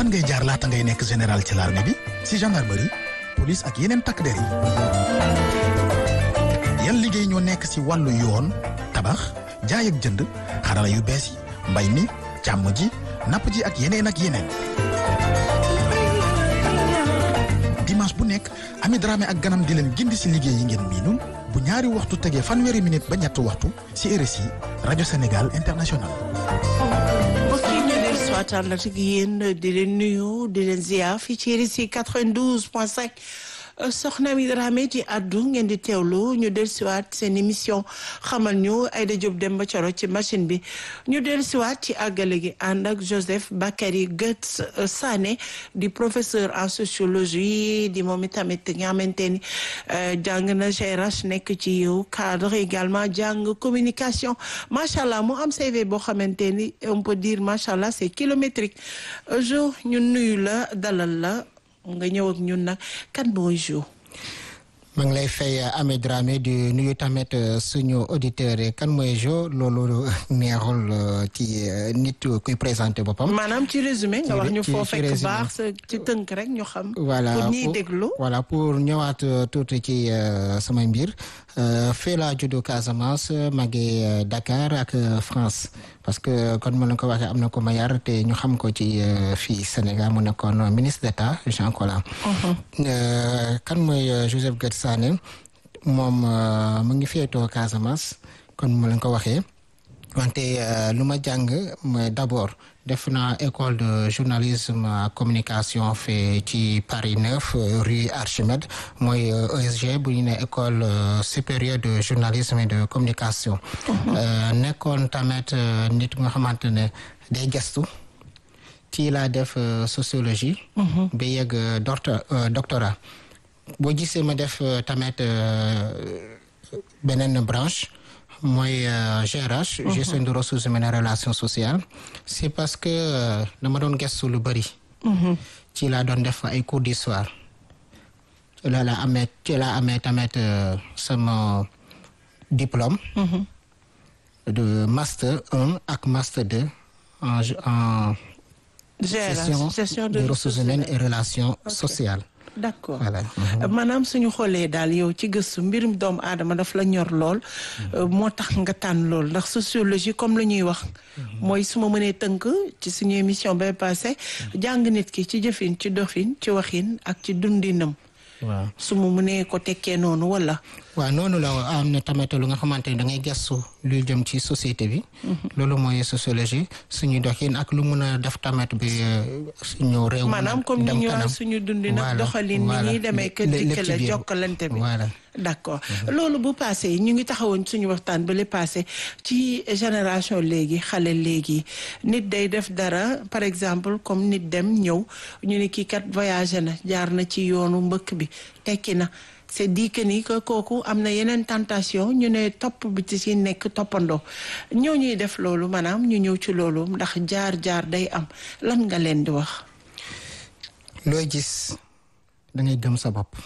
fan ngay jaar laata ngay nekk général ci l'armée bi si gendarmerie police ak yeneen takk der yi yan liggéey ñoo nekk si wàllu yoon tabax jaay ak jënd xarala yu bees yi mbay mi càmm ji napp ji ak yeneen ak yeneen dimanche bu nekk Ami Dramé ak ganam di leen gindi si liggéey yi ngeen miinul bu ñaari waxtu tegee fanweeri minute ba ñetti waxtu si RSI rajo Sénégal international mbokk yi ñu del soitaan la ak yéen di leen nuyu di leen ziar fii ci RSI 92 point 5 soxna Ami Dramé ci addu ngeen di teewlu ñu del siwaat seen émission xamal ñu Aïda Diop Demba Coro ci machine bi ñu del siwaat ci àggale gi ànd ak Joseph Bakary Goetz Sané di professeur en sociologie di moom itamit nga xamante ni jàng na GRH nekk ci yow cadre également jàng communication macha allah mu am CV boo xamante ni on peut dire macha allah c'est kilométrique jo ñu nuyu la dalal la nga ñëw ak ñun nag kan mooy Jo. maa ngi lay fay Amé Dramé di nuyu tamit suñu auditeur yi kan mooy Jo loolu neexul ci nit kuy présenté boppam. maanaam ci résumé nga wax ñu ci- foo ci fekk résumé. baax sa ci tënk rek ñu xam. voilà pour ñiy pour- déglu. voilà pour ñëwaat euh, tuuti ci euh, samay mbir euh, fii laa juddoo Casamance màggee euh, Dakar ak euh, France parce que kon ma la ko waxee am na ko ma yar te ñu xam ko ci euh, fii Sénégal mu nekkoon ministre d'État Jean Collin. Euh, kan mooy euh, Joseph Goetz Sané moom euh, mu ngi féetoo Casamance kon ma la ko waxee. wante euh, lu ma jàng mooy d'abord def naa école de journalisme ak communication fee ci Paris 9 euh, rue Archimède mooy euh, ESG bu ñu ne école euh, supérieure de journalisme et de communication. Euh, nekkoon tamit euh, nit nga xamante ne day gestu ci laa def euh, sociologie. ba yegg euh, doctor- euh, doctorat boo gisee ma def euh, tamit euh, beneen branche mooy euh, GRH gestion de ressources humaines et relations sociales c'est parce que euh, dama doon gestu lu bëri ci laa doon def ay cours d'histoire ci la la amee ci laa amee tamit euh, sama diplôme de master 1 ak master 2 en en gestion gestion des ressources humaines et relations sociales d'accord voilà maanaam suñu xoolee daal yow ci gëstu mbirum doomu aadama daf la ñor lool moo tax nga tànn lool ndax sociologie comme la ñuy wax mooy su ma mënee tënk ci suñu émission bay passé jàng nit ki ci jëfin ci doxin ci waxin ak ci dundinam waaw su ma mënee ko tekkee noonu wala waaw noonu la am na tamit lu nga xamante ni da ngay gestu luy jëm ci société bi. loolu mooy sociologie suñu doxin ak lu mun a def tamit bi euh, suñu réew. mën a maanaam comme ni dem ñu kanam. wax suñu dundin ak Voilà, doxalin ni voilà. ñuy demee kër Lé- lépp dikk ci la biir. jokkalante bi voilà d'accord loolu bu passé ñu ngi taxawoon suñu waxtaan ba le passé ci génération léegi xale léegi nit day def dara par exemple comme nit dem ñëw ñu ne kii kat voyagé na jaar na ci yoonu mbëkk bi tekki na c'est dit que ni que kooku am na yeneen tentation ñu ne topp bi ci si nekk toppandoo ñoo ñuy def loolu maanaam ñu ñëw ci loolu ndax jaar jaar day am lan nga leen di wax looy gis da ngay gëm sa bopp.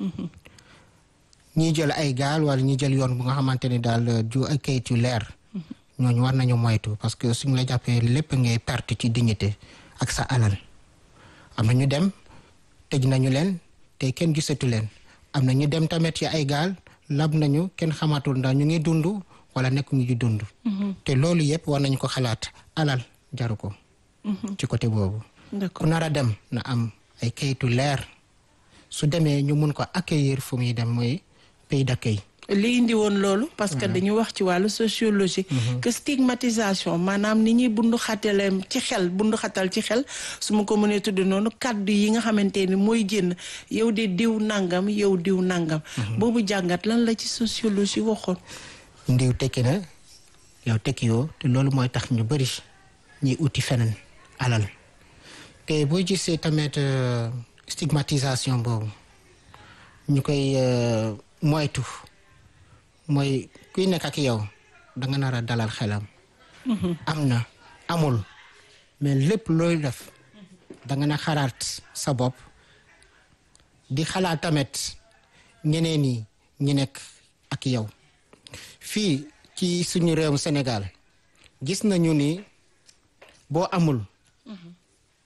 ñi jël ay gaal wala ñi jël yoon bu nga xamante ni daal ju ay kayit yu leer. ñooñu war nañu moytu parce que suñu la jàppee lépp ngay perte ci dignité ak sa alal. am na ñu dem tëj nañu leen te kenn gisatu leen am na ñu dem tamit ci ay gaal lab nañu kenn xamatul ndax ñu ngi dund wala nekk ñu di dund. te loolu yëpp war nañu ko xalaat alal jaru ko. ci côté boobu. ku d'accord nar a dem na am ay kayitu leer su demee ñu mun ko accueillir fu muy dem mooy pays d'accueil. li indi woon loolu parce que dañu wax ci wàllu sociologie que stigmatisation maanaam ni ñuy bundu xataleem ci xel bundu xatal ci xel su ma ko mënee tudd noonu kàddu yi nga xamante ni mooy génn yow de diw nangam yow diw nangam boobu jàngat lan la ci sociologie waxoon ndiw tekki na yow tekki yoo te loolu mooy tax ñu bëri ñuy uti feneen alal te boo gisee tamit euh, stigmatisation boobu ñu koy euh, moytu mooy kuy nekk ak yow da nga nar a dalal xelam. am na amul mais lépp looy def da nga na xalaat sa bopp di xalaat tamit ñeneen ñi ñi nekk ak yow. fii ci suñu réewum Sénégal gis nañu ni boo amul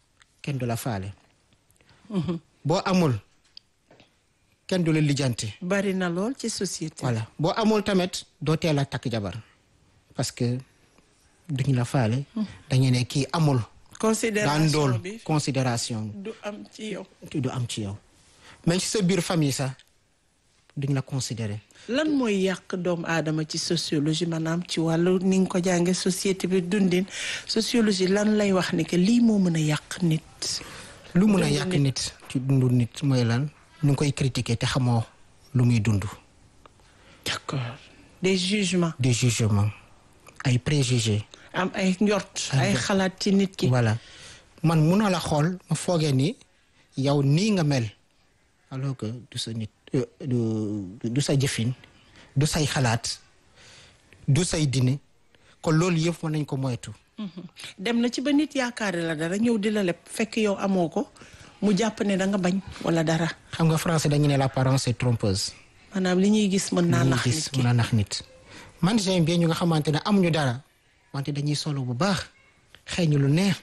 kenn du la faale boo amul kenn du la lijjanti bari na lool ci société. voilà boo amul tamit doo teel a takk jabar parce que duñu la faale dañu ne kii amul daan considération dool bi considération du am ci yow. du am ci yow mais ci sa biir famille sax duñ la considérer lan mooy yàq doomu aadama ci sociologie maanaam ci wàllu ni nga ko jànge société bi dundin sociologie lan lay wax ni que lii moo mën a yàq nit. lu mun a Dundu yàq nit. nit ci dundu nit mooy lan ñu ngi koy critiquer te xamoo lu muy dund d'accord des jugements des jugements ay préjugés am ay njort ay xalaat ci nit ki. voilà man mun na la xool ma foogee ni yow nii nga mel alors que du sa nit euh, du du sa jëfin du say xalaat du say dine kon loolu yëpp mën nañ ko moytu Mhm. dem na ci ba nit yaakaare la dara ñëw di la leb fekk yow amoo ko mu jàpp ne da nga bañ wala dara xam nga français dañu ne l'apparence est trompeuse maanaam li ñuy gis mën naa li ñuy nax gis nit ki mën a nax nit man j'aime bien ñu nga xamante ne amuñu dara wante dañuy solo bu baax xëy lu neex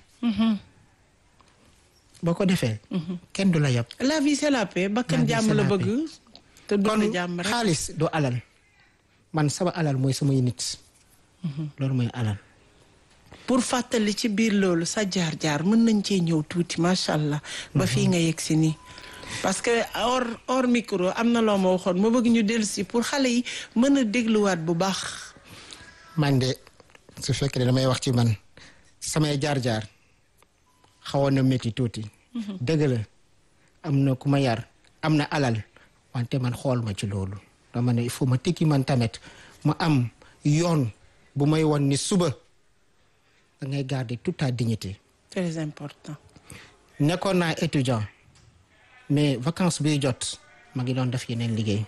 boo ko defee kenn du la yab la vie c'est la paix bakkan La vie, jàmm c'est la la bëgg te kon dund jàmm rek xaalis du alal man sama alal mooy samay nit loolu mooy alal pour fàttali ci biir loolu sa jaar-jaar mën nañ cee ñëw tuuti macha allah ba fii nga yegg si nii parce que hors hors micro am na loo ma waxoon ma bëgg ñu dellu si pour xale yi mën a dégluwaat bu baax man de su fekkee ne damay wax ci man samay jaar-jaar xawoon na métti tuuti dëgg la am na ku ma yar am na alal wante man xool ma ci loolu dama ne il faut ma tekki man tamit ma am yoon bu may won ni suba da ngay garder toute ta dignité très important nekkoon naa étudiant mais vacances biy jot ma ngi doon def yeneen liggéey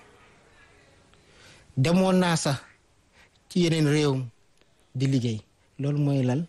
demoon naa sax ci yeneen réew di liggéey loolu mooy lal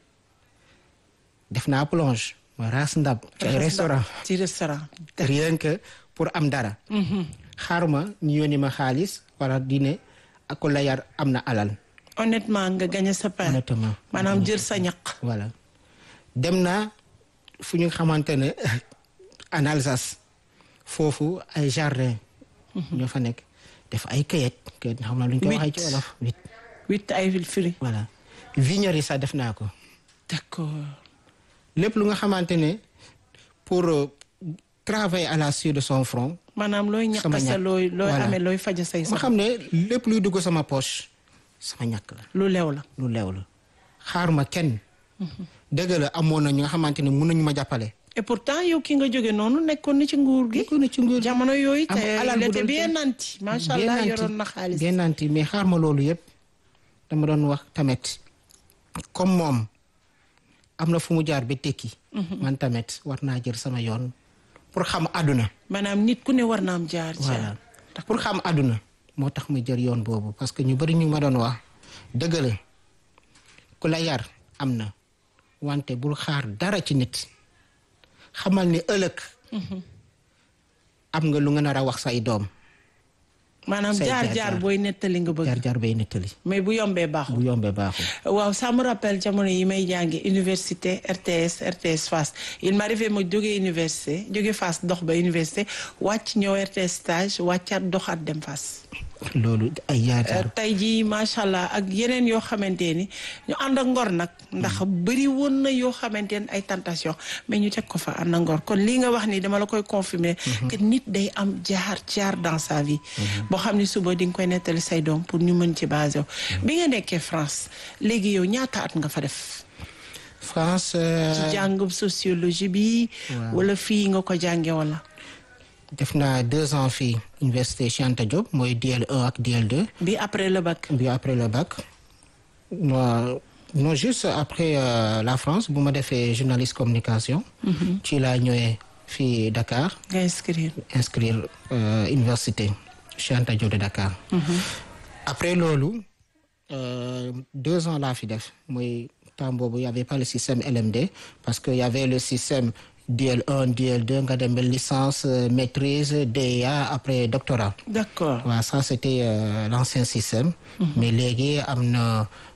def naa plonge ma raas ndab ci ay restaurant ci restaurant rien que pour am dara xaar ma ñu yónni ma xaalis wala dine ak ko la yar am na alal honnêtement nga gagné sa pain honnêtement maanaam jël sa ñaq voilà dem naa fu ñu xamante ne en Alsace foofu ay jardin ñoo fa nekk def ay kayit kayit xam naa lu ñu koy waxee ci Huit. wolof huit huit ay firi voilà vignerie sax def naa ko d'accord lépp lu nga xamante ne pour euh, travailler à la suite de son front maanaam looy ñaq Sama sa ñaq. looy looy Voilà. amee looy faja say ma sax xam ne lépp luy dugg sama poche sama ñàkk la lu lew la lu leew la xaar ma kenn dëgg la amoon na ñu nga xamante ne mun nañu ma jàppale et pourtant yow ki nga jóge noonu nekkoon na ci nguur gi nekkoon na ci nguur gi. jamono yooyu Am te alal il bu était doon bien jël. nanti macha Bien allah nanti. yoroon na xaalis bien nanti mais xaar ma loolu yëpp dama doon wax tamit comme moom am na fu mu jaar ba tekki man tamit war naa jël sama yoon pour xam àdduna maanaam nit ku ne war na am jaar voilà jaar pour xam àdduna moo tax ma jël yoon boobu parce que ñu bari ñu ma doon wax dëgg la ku la yar am na wante bul xaar dara ci nit xamal ni ëllëg am nga lu nga nar a wax say doom maanaam say jaar jaar jaar jaar. booy nettali nga bëgg jaar jaar bay nettali mais bu yombee baaxul bu yombee baaxul waaw ça me rappelle jamono yi may jàngi université RTS RTS Fass il m'arrivait ma jógee université jóge Fass dox ba université wàcc ñëw RTS stage wàccaat doxaat dem Fass loolu ay jaar jaar tey jii macha allah ak yeneen yoo xamante ni ñu ànd ak ngor nag ndax bëri woon na yoo xamante ni ay tentation mais ñu teg ko fa ànd ak ngor kon lii nga wax ni dama la koy confirmer que nit day am jaar jaar dans sa vie boo xam ni suba di nga koy nettali say doom pour ñu mën ci basé wu bi nga nekkee France léegi yow ñaata at nga fa def France ci euh, jàng sociologie bi Waaw. wala fii nga ko jànge wala def naa deux ans fii université Cheikh Anta Diop mooy DL1 ak DL2 bi après le bac bi après le bac non non juste après euh, la France bu ma defee journaliste communication ci laa ñëwee fii Dakar nga inscrire inscrire euh, université Cheikh Anta Diop de Dakar après loolu euh, deux ans laa fi def mooy temps boobu y avait pas le système LMD parce que y avait le système DL1 DL2 nga dem ba licence euh, maîtrise DEA après doctorat d'accord waaw ça c'était euh, l'ancien système mais léegi am na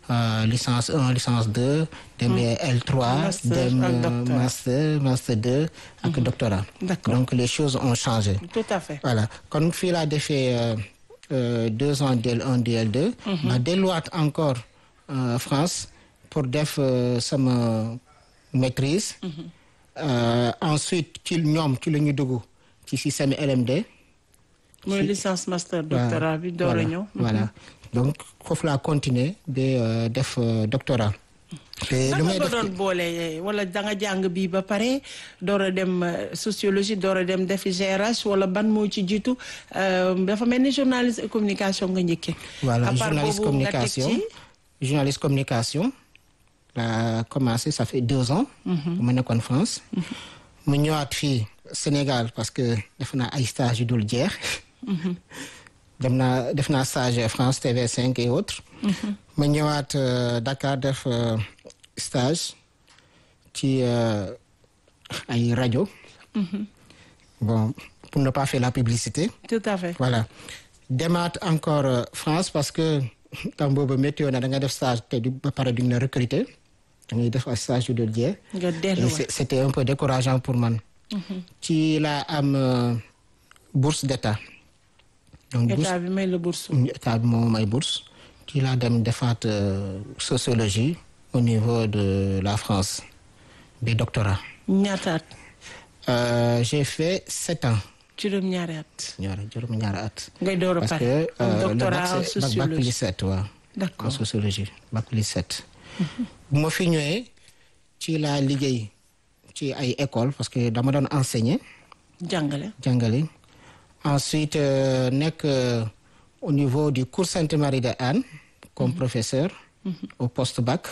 euh, licence 1 licence 2 dem L3 Master dem ak euh, doctorat. master master 2 ak doctorat D'accord. donc les choses ont changé tout à fait voilà kon fii laa defee euh, euh, deux ans DL1 DL2 ma delluwaat encore euh, France pour def euh, sama maîtrise Euh, ensuite ci ñoom ci la ñu dugg ci système LMD mooy licence master doctorat bi door a voilà, ñëw voilà donc foofu laa continuer ba euh, def euh, doctorat te lu naka may nga def doon boole wala da nga jàng bii ba pare door a dem euh, sociologie door a dem defi GRH wala ban moo ci jiitu euh, dafa mel ni journaliste et communication nga njëkkee. voilà À part journaliste boobu nga teg communication ci journaliste communication laa commencé ça fait deux ans bu ma nekkoon France mu ñëwaat fii Sénégal parce que def naa ay stage yu dul jeex dem naa def naa stage France TV5 et autres ma ñëwaat euh, Dakar def euh, stage ci euh, ay rajo bon pour ne pas faire la publicité tout à fait. voilà demaat encore euh, France parce que temps boobu météo na da nga def stage te du ba pare duñ la recruter da ngay def ay stage yu dul jeex nga et delluwaat c'est- c'était un peu décourageant pour man ci laa am euh, bourse d'état donc bourse état bi may la bourse. état bi moo may bourse ci laa dem defaat euh, sociologie au niveau de la France bi doctorat ñaataat Euh, j'ai fait sept ans juróom-ñaari at. ñaar juróom ñaari at ngay door a parce pare. que am euh, le doctorat bac en c'est bac bac plus sociologie. sept waaw en d'accord sociologie bac plus sept bu ma fi ñëwee ci laa liggéey ci ay école parce que dama doon enseigner jàngale. jàngale ensuite euh, nekk euh, au niveau du cours Sainte-Marie de Anne comme professeur au post bac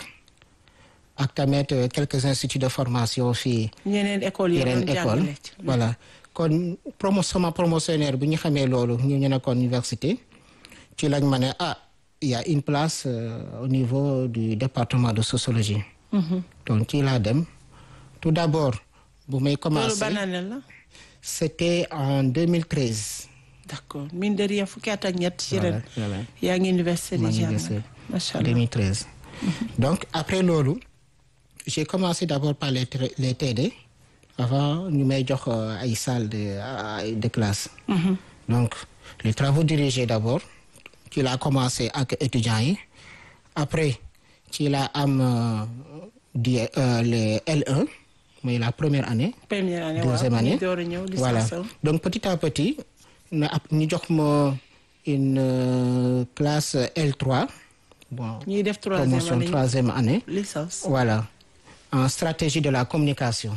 ak tamit euh, quelques instituts de formation fii ñeneen école yi yeneen doon école jàngale. voilà kon promo sama promotionnaire bi ñu xamee loolu ñu ñu nekkoon université ci lañ ma ne ah il y a une place euh, au niveau du département de sociologie donc ci laa dem tout d'abord bu may loolu commencer ban année la. c'était en 2013 d'accord mine de rien fukki at ak ñett ci Voilà, ren. voilà. yaa ngi université maa di ngi jàngale. université. macha allah 2013 donc après loolu j'ai commencé d'abord par les tra- les TD avant ñu may jox euh, ay salles de euh, de classe donc les travaux dirigés d'abord ci laa commencé ak étudiants yi après ci laa am euh, di euh, les L1 mooy la première année première année deuxième waaw année ñu door a ñëw voilà licence am. donc petit à petit na ab ñu jox ma une euh, classe L3 bon ñuy def troisième promotion année troisième année licence. voilà en stratégie de la communication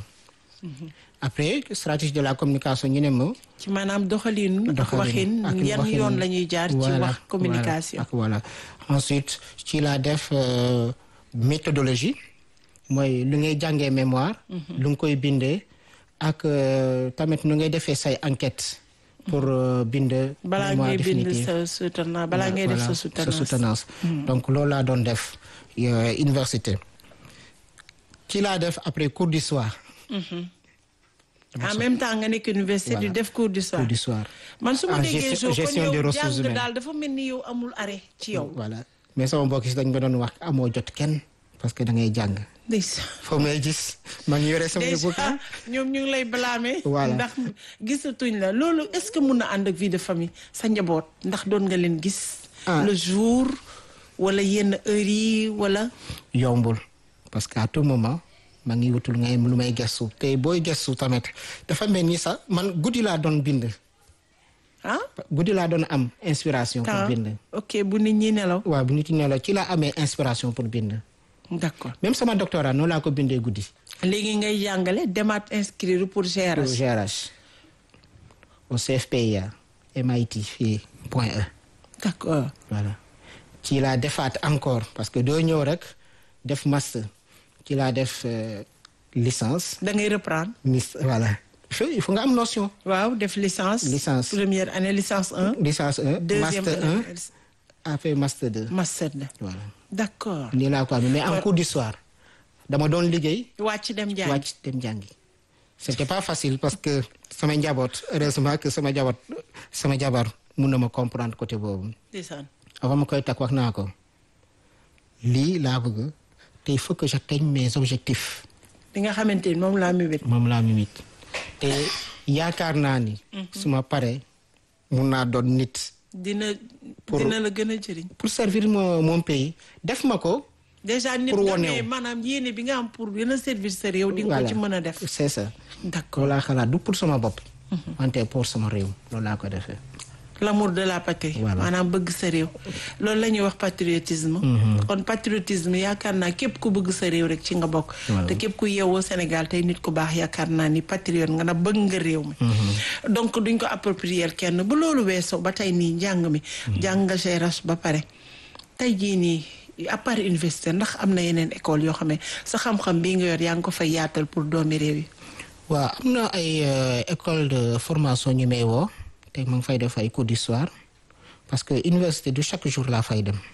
après stratégie de la communication ñu ne ma ci maanaam doxalin ak waxin doxalin ak yan waxin. yoon la ñuy jaar ci Voilà, wax communication. voilà, ak voilà ensuite ci laa def euh, méthodologie mooy lu ngay jàngee mémoire lu nga koy bindee ak euh, tamit nu ngay defee say enquête pour euh, bind balaa mémoire ngay bind définitive. sa soutenance balaa ngay def sa Voilà, soutenance. donc loolu laa doon def euh, université ci laa def après cours d'histoire en même temps nga nekk université di Voilà. def cours d'histoire. cours d'histoire man su ma en déggee gestion- jo kon gestion des yow ressources jàng humaines. daal dafa mel ni yow amul arrêt ci yow. voilà mais sama mbokk si dañ ma doon wax amoo jot kenn parce que da ngay jàng ndeysaan. foo may gis maa ngi yore sama déjà bouquin ñoom ñu ngi lay blâmer. Voilà. ndax gisatuñ la loolu est-ce que mun na ànd ak vie de famille sa njaboot ndax doon nga leen gis. Ah. le jour wala yenn heures yi wala. yombul parce que à tout moment maa ngi wutul ngay lu may gestu te booy gestu tamit dafa mel ni sax man guddi laa doon bind ah. guddi laa doon am inspiration pour temps bind ok bu nit ñi nelaw. waaw bu nit ñi ne la ci laa amee inspiration pour bind d'accord même sama doctorat noonu laa ko bindee guddi léegi ngay jàngale demaat inscrire pour au GRH. GRH au CFPIA MIT fii point E d'accord voilà ci laa defaat encore parce que doo ñëw rek def master ci laa def euh, licence da ngay reprendre. mis voilà il faut il faut nga am notion waaw def licence. Licence. première année licence 1. licence 1 deuxième master 1 année après master 2 master 2. voilà d'accord. nii laa ko amee mais en cours d'histoire dama doon liggéey wàcc dem jàng. wàcc dem jàngi c'était pas facile parce que sama njaboot heureusement que sama njaboot sama jabar mun na ma comprendre côté boobu ndeysaan. avant ma koy takk wax naa ko lii laa bëgg te il faut que j'atteigne mes objectifs li nga xamante ni moom laa mébét. moom laa mimit te yaakaar naa ni su ma paree mun naa doon nit dina Pour- dina la gën a jëriñ. pour servir mon mon pays def ma ko déjà nit Pour nga wane mais wu. maanaam yéene bi nga am pour gën a servir sa réew. di nga ko Voilà. ci mën a def. c'est ça d'accord loolu laa xalaat du pour sama bopp wante pour sama réew loolu laa ko defee l'amour de la patrie. Voilà. maanaam bëgg sa réew. loolu la ñuy wax patriotisme. kon patriotisme yaakaar naa képp ku bëgg sa réew rek ci nga bokk. Voilà. te képp ku yeewoo Sénégal tey nit ku baax yaakaar naa ni patriote nga na bëgg nga réew mi. donc duñ ko approprier kenn bu loolu weesoo ba tey nii njàng mi. jàng nga GRH ba pare. tey jii nii à part université ndax am na yeneen école yoo xam ne sa xam-xam bii nga yor yaa ngi ko fay yaatal pour doomi réew yi. waaw am na ay euh, école de formation ñu may woo te ma ngi fay def ay cours d'histoire parce que université du chaque jour laa fay dem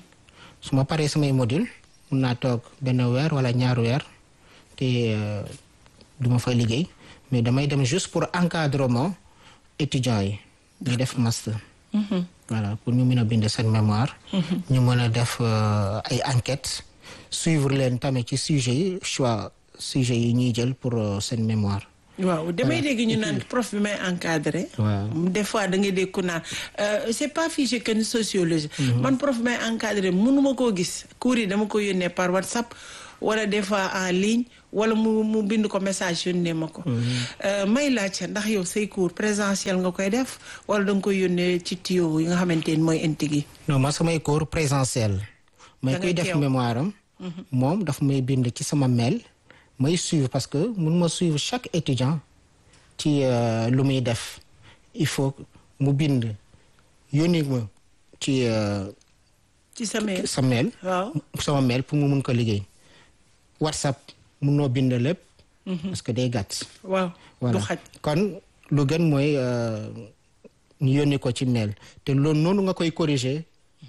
su ma paree samay module mun naa toog benn weer wala ñaari weer te euh, du ma fay liggéey mais damay dem juste pour encadrement étudiants yi ñu def master voilà pour ñu mën a bind seen mémoire ñu mën a def euh, ay enquêtes suivre leen tamit ci sujet yi choix sujet yi ñuy jël pour euh, seen mémoire waaw damay dégg ñu naan prof bi may encadré. waaw des fois da ngay dégg ku naan euh, c'est pas figé que ni sociologie. man prof bi may encadré mënuma koo gis cours yi dama ko yónnee par WhatsApp wala des fois en ligne wala mu mu bind ko message yónnee ma ko. Euh, may laajte ndax yow say cours présentiel nga koy def wala da nga koy yónnee ci tuyau yi nga xamante ni mooy intigi. non man samay cours présentiel may Da koy ngay def teew. mémoire am moom daf may bind ci sama mail may suivre parce que mun ma suivre chaque étudiant ci euh, lu muy def il faut mu bind yónni ma ci euh, ci sa mail. sa mail waaw sama mail pour mu mun ko liggéey whatsapp munoo bind lépp parce que day gàtt waaw. voilà du xaj kon lu gën mooy euh, ñu yónni ko ci mail te loolu noonu nga koy corriger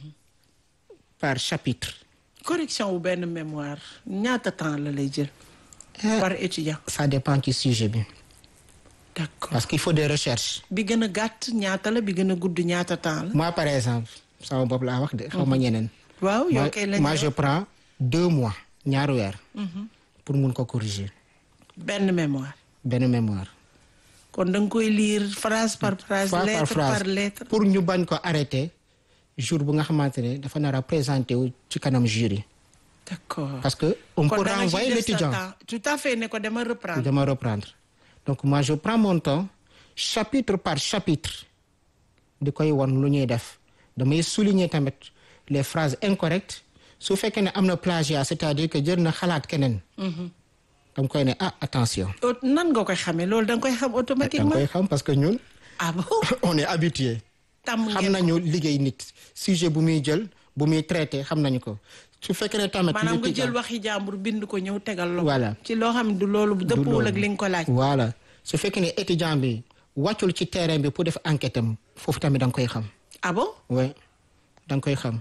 par chapitre correction wu benn mémoire ñaata temps la lay jël. par étudiant. ça dépend ci sujet bi d'accord parce qu'il faut des recherches bi gën a gàtt ñaata la bi gën a gudd ñaata temps la. moi par exemple sama bopp laa wax de xaw ma ñeneen waaw yow moi, kay lañ moi je prends deux mois ñaari weer pour mun ko corriger benn mémoire. benn mémoire kon da nga koy lire phrase par phrase. phrase lettre par phrase par lettre. pour ñu bañ ko arrêter jour bu nga xamante ne dafa nar a présenter wu ci kanam jury d'accord parce que on kon peut da nga ci renvoyer def sa l'étudiant temps. tout à fait ne ko dama reprendre. de me reprendre donc moi je prends mon temps chapitre par chapitre di koy won lu ñuy def damay souligner tamit les phrases incorrectes su fekkee ne am na plagiat c'est-à-dire que jël na xalaat keneen dama koy ne ah attention Au- nan nga koy xamee loolu da nga koy xam danga automatiquement. koy xam parce que ñun ah bon on est habitué tàmm xam ngeen ko. nañu liggéey nit sujet bu muy jël bu muy traité xam nañu ko su fekkee ne tamit maanaam nga l'étudiant- jël waxi jàmbur bind ko ñëw tegal la. Voilà. ci loo xam ne du loolu du dëppuwul ak loolu. li nga ko laaj. voilà su fekkee ne étudiant bi wàccul ci terrain bi pour def enquête am foofu tamit da nga koy xam ah bon oui da nga koy xam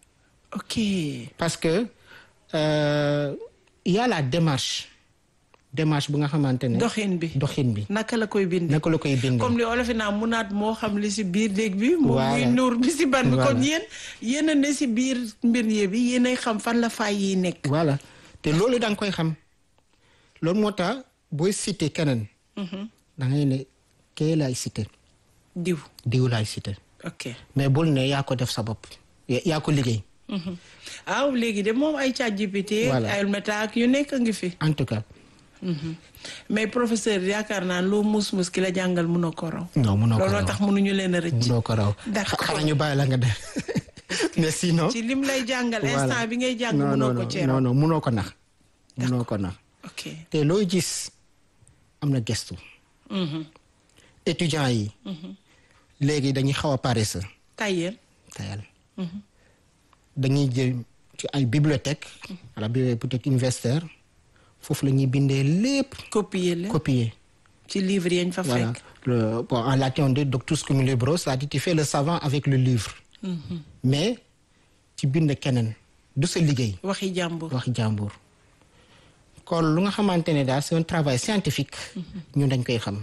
ok parce que euh, il y a la démarche démarche bu nga xamante ne doxin bi. doxin bi naka la koy bindee. naka la koy bindee comme li olof yi naan munaat moo xam li si biir déeg bi. moom Voilà. muy nuur bi si ban bi kon Voilà. yéen yéen a ne si biir mbir yee bi yéenay xam fan la faay yi nekk. voilà te loolu da nga koy xam loolu moo tax booy cité keneen da ngay ne kee laay cité diw diw laay cité ok. mais bul ne yaa ko def sa bopp ya- yaa ko liggéey waaw léegi de moom ay ChatGPT. Voilà. ay Meta ak yu nekk a ngi fi. en tout cas mais professeur yaakaar naa loo mus mus ki la jàngal mënoo ko raw. non mënoo ko looloo raw tax mënuñu leen a rëcc. mënoo ko raw D'accord. xanaa ñu bàyyi la nga def mais sinon ci lim lay jàngal Voilà. instant bi ngay jàng non non mënoo ko non cee non raw. non mënoo ko nax mënoo ko nax ok. te looy gis am na gestu Mhm. étudiants yi léegi dañuy xaw a paresseux tayel. tayal dañuy jël ci ay bibliothèque wala bibliothèque universitaire foofu la ñuy bindee lépp copier la copier ci livre yañ fa voilà fekk. le, bon, en latin on dit doctus cum libro c'est-à-dire tu fais le savant avec le livre mais ci bind keneen du sa liggéey waxi jàmbur. wax jàmbur kon lu nga xamante ne daal c'est un travail scientifique ñun dañ koy xam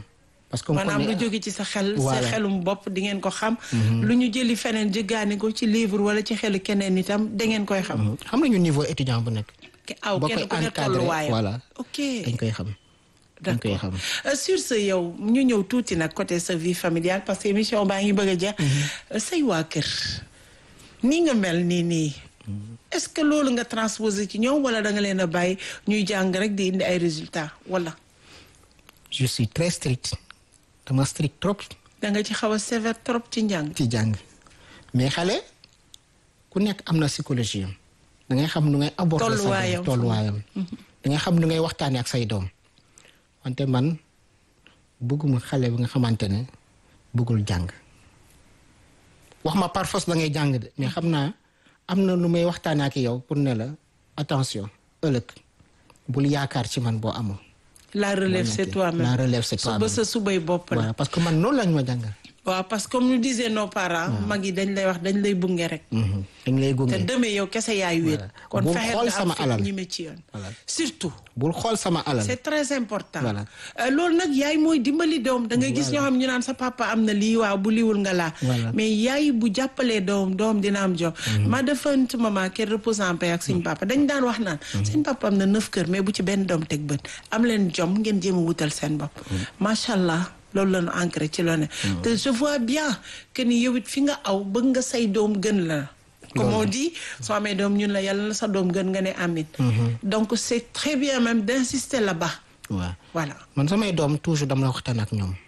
parce que maanaam lu jóge ci sa xel sa Voilà. xelum bopp di ngeen ko xam lu ñu jëli feneen jëggaani ko ci livre wala ci xelu keneen itam da ngeen koy xam xam nañu niveau étudiant bu nekk ke aw boo kenn koy ku ne encadré, tolluwaayam voilà. ok dañ koy xam dañ koy d'accord xam Euh, sur ce yow ñu ñëw tuuti nag côté sa vie familiale parce que émission baa ngi bëgg a jeex Euh, say waa kër nii nga mel nii nii est-ce que loolu nga transposé ci ñoom wala da nga leen a bàyyi ñuy jàng rek di indi ay résultats wala je suis très strict dama strict trop da nga ci xaw a sévère trop ci njàng ci jàng mais xale ku nekk am na psychologie am da ngay xam nu ngay aborder sa Tolluwaayam. doom tolluwaayam da ngay xam nu ngay waxtaanee ak say doom wante man bëgguma xale bi nga xamante ne bëggul jàng wax ma par force da ngay jàng de mais xam naa am na nu may waxtaanee ak yow pour ne la attention ëllëg bul yaakaar ci man boo amul la relève c'est toi-même la relève c'est su ba toi-même sa subay bopp la voilà parce que man noonu lañ ma jàngal waaw parce que comme nous disaient nos parents mag yi dañ lay wax dañ lay bunge rek Mhm. dañ lay gunge te demee yow kese yaay wéet Voilà. kon Bul fexeel xool nga sama am alal. fit ñi me ci yoon Voilà. surtout bul xool sama alal c'est très important Voilà. Euh, loolu nag yaay mooy dimbali doom da ngay gis ñoo xam ñu naan sa papa am na lii waaw bu liwul nga laa Voilà. mais yaay bu jàppalee doom doom dina am jom ma defant maman qu'elle repose en paix ak suñ papa dañ daan wax naan suñ papa am na neuf kër mais bu ci benn doom teg bët am leen jom ngeen jéem a wutal seen bopp macha allah loolu la ñu ancré ci loo ne te je vois bien que ni yow it fi nga aw bëgg nga say doom gën la comme on dit soo amee doom ñun la yàlla na sa doom gën nga ne amin donc c'est très bien même d'insister là-bas waaw voilà man samay doom toujours dama la waxtaan ak ñoom